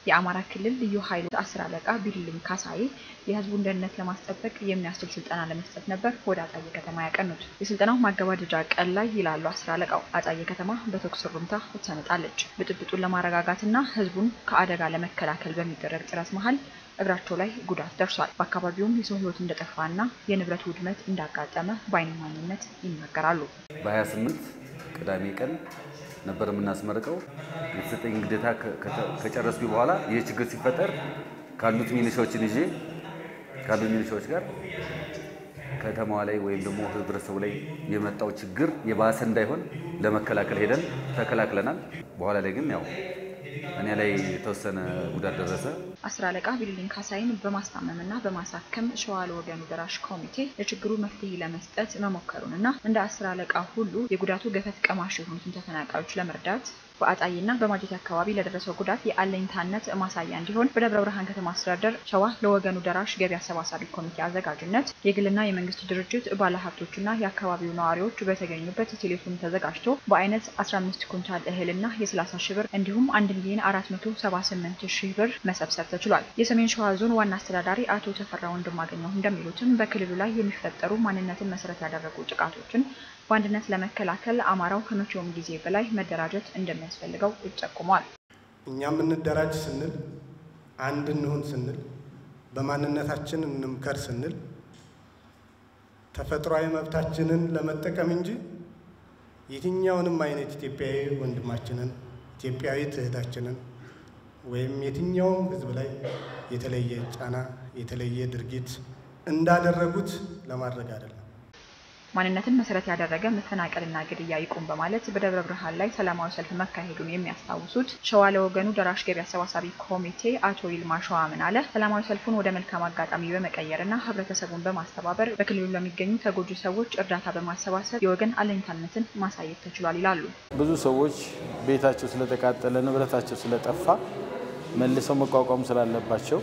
የአማራ ክልል ልዩ ኃይሉ አስር አለቃ ቢልልኝ ካሳዬ የህዝቡን ደህንነት ለማስጠበቅ የሚያስችል ስልጠና ለመስጠት ነበር ወደ አጣዬ ከተማ ያቀኑት። የስልጠናው ማገባደጃ ቀን ላይ ይላሉ አስር አለቃው አጣዬ ከተማ በተኩስ ሩምታ ትሰነጣለች። ብጥብጡን ለማረጋጋትና ህዝቡን ከአደጋ ለመከላከል በሚደረግ ጥረት መሀል እግራቸው ላይ ጉዳት ደርሷል። በአካባቢውም የሰው ህይወት እንደጠፋና የንብረት ውድመት እንዳጋጠመ በዓይን እማኝነት ይናገራሉ። በ28 ቅዳሜ ቀን ነበር የምናስመርቀው። የተሰጠኝ ግዴታ ከጨረስኩ በኋላ ይህ ችግር ሲፈጠር ካሉት ሚኒሻዎችን ይዤ ካሉት ሚኒሻዎች ጋር ከተማዋ ላይ ወይም ደግሞ ህብረተሰቡ ላይ የመጣው ችግር የባሰ እንዳይሆን ለመከላከል ሄደን ተከላክለናል። በኋላ ላይ ግን ያው እኔ ላይ የተወሰነ ጉዳት ደረሰ። አስር አለቃ ቢልልኝ ካሳይን በማስታመምና በማሳከም ሸዋ ለወገኑ ደራሽ ኮሚቴ ለችግሩ መፍትሄ ለመስጠት መሞከሩንና እንደ አስር አለቃ ሁሉ የጉዳቱ ገፈት ቀማሽ የሆኑትን ተፈናቃዮች ለመርዳት በአጣይና በማጀቴ አካባቢ ለደረሰው ጉዳት የአለኝታነት ማሳያ እንዲሆን በደብረ ብርሃን ከተማ አስተዳደር ሸዋ ለወገኑ ደራሽ ገቢ አሰባሳቢ ኮሚቴ አዘጋጅነት የግልና የመንግስት ድርጅት ባለሀብቶችና የአካባቢው ነዋሪዎች በተገኙበት ቴሌፎን ተዘጋጅቶ በአይነት 15 ኩንታል እህልና የ30 ሺህ ብር እንዲሁም 1 ሚሊዮን 478 ሺህ ብር መሰብሰብ ተችሏል። የሰሜን ሸዋ ዞን ዋና አስተዳዳሪ አቶ ተፈራ ወንድማገኘሁ እንደሚሉትም በክልሉ ላይ የሚፈጠሩ ማንነትን መሰረት ያደረጉ ጥቃቶችን በአንድነት ለመከላከል አማራው ከመቼውም ጊዜ በላይ መደራጀት እንደሚያስፈልገው ይጠቁሟል። እኛም እንደራጅ ስንል አንድ እንሁን ስንል በማንነታችን እንምከር ስንል ተፈጥሯዊ መብታችንን ለመጠቀም እንጂ የትኛውንም አይነት ኢትዮጵያዊ ወንድማችንን ኢትዮጵያዊት እህታችንን ወይም የትኛውም ሕዝብ ላይ የተለየ ጫና የተለየ ድርጊት እንዳደረጉት ለማድረግ አይደለም። ማንነትን መሰረት ያደረገ መፈናቀልና ግድያ ይቁም በማለት በደብረ ብርሃን ላይ ሰላማዊ ሰልፍ መካሄዱን የሚያስታውሱት ሸዋ ለወገኑ ደራሽ ገቢ አሰባሳቢ ኮሚቴ አቶ ይልማ ሸዋ ምን አለ ሰላማዊ ሰልፉን ወደ መልካም አጋጣሚ በመቀየርና ህብረተሰቡን በማስተባበር በክልሉ ለሚገኙ ተጎጂ ሰዎች እርዳታ በማሰባሰብ የወገን አለኝታነትን ማሳየት ተችሏል ይላሉ። ብዙ ሰዎች ቤታቸው ስለተቃጠለ ንብረታቸው ስለጠፋ መልሰው መቋቋም ስላለባቸው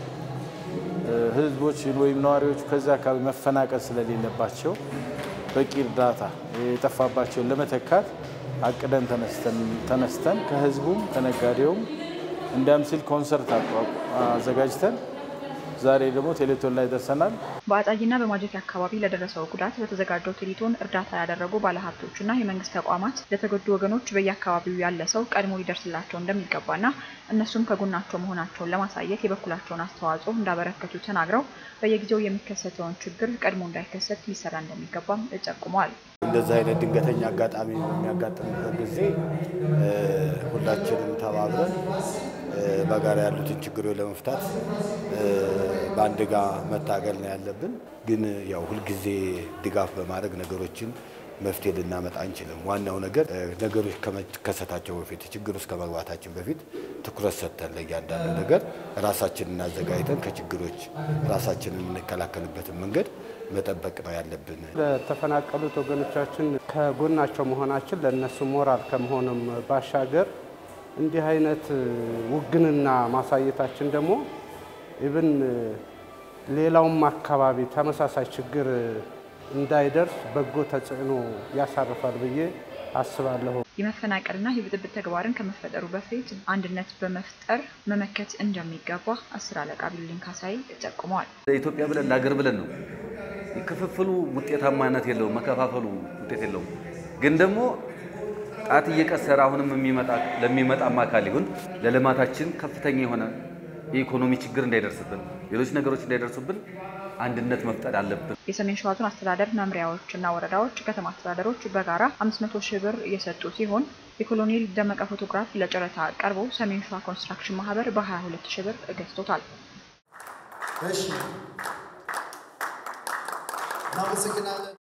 ህዝቦች ወይም ነዋሪዎቹ ከዚያ አካባቢ መፈናቀል ስለሌለባቸው በቂ እርዳታ የጠፋባቸውን ለመተካት አቅደን ተነስተን ከህዝቡም ከነጋዴውም እንዲያም ሲል ኮንሰርት አዘጋጅተን ዛሬ ደግሞ ቴሌቶን ላይ ደርሰናል። በአጣይና በማጀቴ አካባቢ ለደረሰው ጉዳት በተዘጋጀው ቴሌቶን እርዳታ ያደረጉ ባለሀብቶችና የመንግስት ተቋማት ለተጎዱ ወገኖች በየአካባቢው ያለ ሰው ቀድሞ ሊደርስላቸው እንደሚገባና እነሱም ከጎናቸው መሆናቸውን ለማሳየት የበኩላቸውን አስተዋጽኦ እንዳበረከቱ ተናግረው በየጊዜው የሚከሰተውን ችግር ቀድሞ እንዳይከሰት ሊሰራ እንደሚገባም ጠቁመዋል። እንደዚህ አይነት ድንገተኛ አጋጣሚ በሚያጋጥምበት ጊዜ ሁላችንም ተባብረን በጋራ ያሉትን ችግሮች ለመፍታት በአንድ ጋ መታገል ነው ያለብን። ግን ያው ሁልጊዜ ድጋፍ በማድረግ ነገሮችን መፍትሄ ልናመጣ አንችልም። ዋናው ነገር ነገሮች ከመከሰታቸው በፊት ችግር ውስጥ ከመግባታችን በፊት ትኩረት ሰጥተን ለእያንዳንዱ ነገር ራሳችንን አዘጋጅተን ከችግሮች ራሳችንን የምንከላከልበትን መንገድ መጠበቅ ነው ያለብን። ለተፈናቀሉት ወገኖቻችን ከጎናቸው መሆናችን ለእነሱ ሞራል ከመሆኑም ባሻገር እንዲህ አይነት ውግንና ማሳየታችን ደግሞ ኢብን ሌላውም አካባቢ ተመሳሳይ ችግር እንዳይደርስ በጎ ተጽዕኖ ያሳርፋል ብዬ አስባለሁ። የመፈናቀልና የብጥብጥ ተግባርን ከመፈጠሩ በፊት አንድነት በመፍጠር መመከት እንደሚገባ አስር አለቃ ቢልልኝ ካሳይ ጠቁመዋል። ለኢትዮጵያ ብለን ለሀገር ብለን ነው። ክፍፍሉ ውጤታማነት የለውም፣ መከፋፈሉ ውጤት የለውም። ግን ደግሞ ጣት እየቀሰረ አሁንም የሚመጣ ለሚመጣም አካል ይሁን ለልማታችን ከፍተኛ የሆነ የኢኮኖሚ ችግር እንዳይደርስብን፣ ሌሎች ነገሮች እንዳይደርሱብን አንድነት መፍጠር አለብን። የሰሜን ሸዋ ዞን አስተዳደር መምሪያዎችና ወረዳዎች፣ ከተማ አስተዳደሮች በጋራ 500 ሺህ ብር የሰጡ ሲሆን የኮሎኔል ደመቀ ፎቶግራፍ ለጨረታ ቀርቦ ሰሜን ሸዋ ኮንስትራክሽን ማህበር በ22 ሺህ ብር ገዝቶታል። እሺ፣ እናመሰግናለን።